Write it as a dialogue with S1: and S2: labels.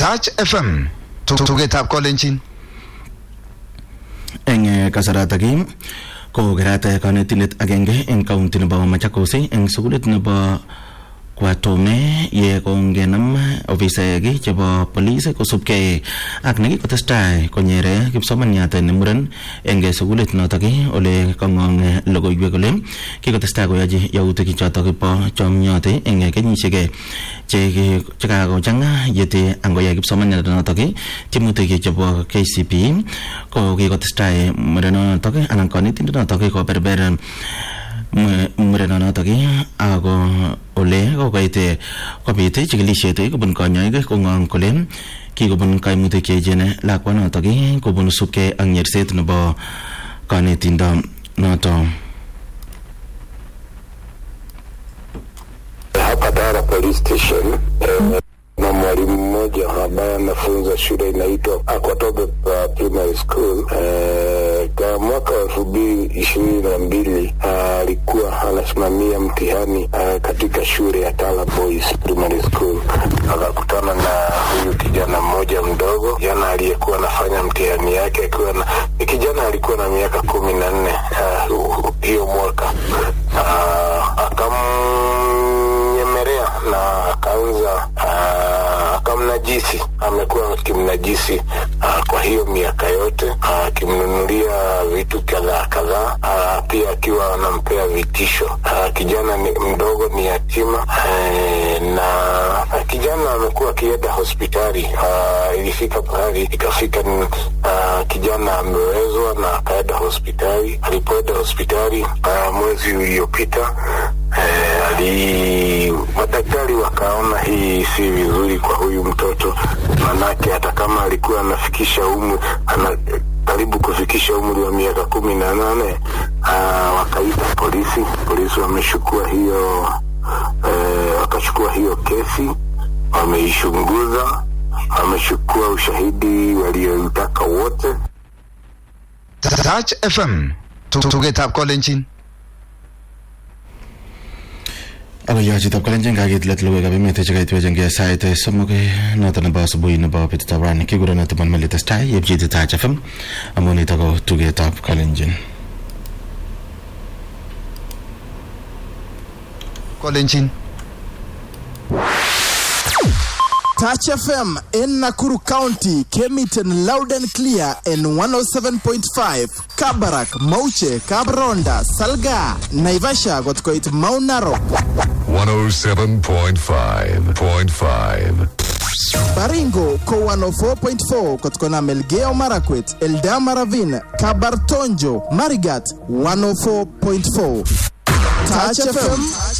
S1: Touch FM tugetab kolenjin
S2: eng kasaratak ko kerat kanetindet agenge eng kaunti nebo Machakos eng sukulit nebo Kwatome ye kongenam ofisaek chebo polis kosubkei ak nekikotestai konyere kipsomaniat ne muren eng sukulit notok ole kangong logoiwek kole kikotestai koyochi yautik chotok bo chomyot eng kenyisiek chekakochanga yete angoyai kipsomaniat notok tiemutik chebo KCPE ko kikotestai murenotok anan kanetindet notok koberber murenonotok ako ole kokoit kobit chikilishet kobun kanyoik kong'ong kole kikobun kaimutik cheechen lakwanotok kobun subkei ak nyerset nebo kanetindo noto
S3: hapa Tara Police Station eh, na mwalimu mmoja ambaye anafunza shule inaitwa Akwatobe uh, Primary School eh, kwa mwaka wa elfu mbili ishirini na mbili alikuwa anasimamia mtihani uh, katika shule ya Tala Boys Primary School. Akakutana na huyu kijana mmoja mdogo, kijana aliyekuwa anafanya mtihani yake akiwa na ni kijana alikuwa na miaka kumi na nne uh, hiyo mwaka uh, akamnyemelea na akaanza uh, akamnajisi, amekuwa akimnajisi uh, kwa hiyo miaka yote akimnunulia uh, vitu kadhaa kadhaa, uh, pia akiwa anampea vitisho. Uh, kijana ni mdogo, ni yatima uh, na uh, kijana amekuwa akienda hospitali uh, ilifika pahali ikafika uh, kijana amewezwa na akaenda hospitali. Alipoenda hospitali uh, mwezi uliopita Eh, ali madaktari wakaona hii si vizuri kwa huyu mtoto, manake hata kama alikuwa anafikisha umri ana, karibu kufikisha umri wa miaka kumi na nane wakaita polisi. Polisi wameshukua hiyo eh, wakachukua hiyo kesi, wameichunguza, wamechukua ushahidi walioutaka wote.
S1: Touch FM tugetab kolenjin
S2: ako yochitab kalenjin kakiit let logoiwekab emet chekaitwechengei sait somok noto nebo asubuhi nebo betutab rani kikurono timon melitestai yepchiti Touch FM amu nitok ko tugetab kalenjin
S1: kolenjin
S4: Touch FM in Nakuru County came it in loud and clear in 107.5. Kabarak, Mauche, Kabronda, Salga, Naivasha got quite Mount Narok.
S5: 107.5.5.
S4: Baringo ko 104.4 kutokana Melgeo Marakwet, Eldama Ravine, Kabartonjo, Marigat 104.4. Touch FM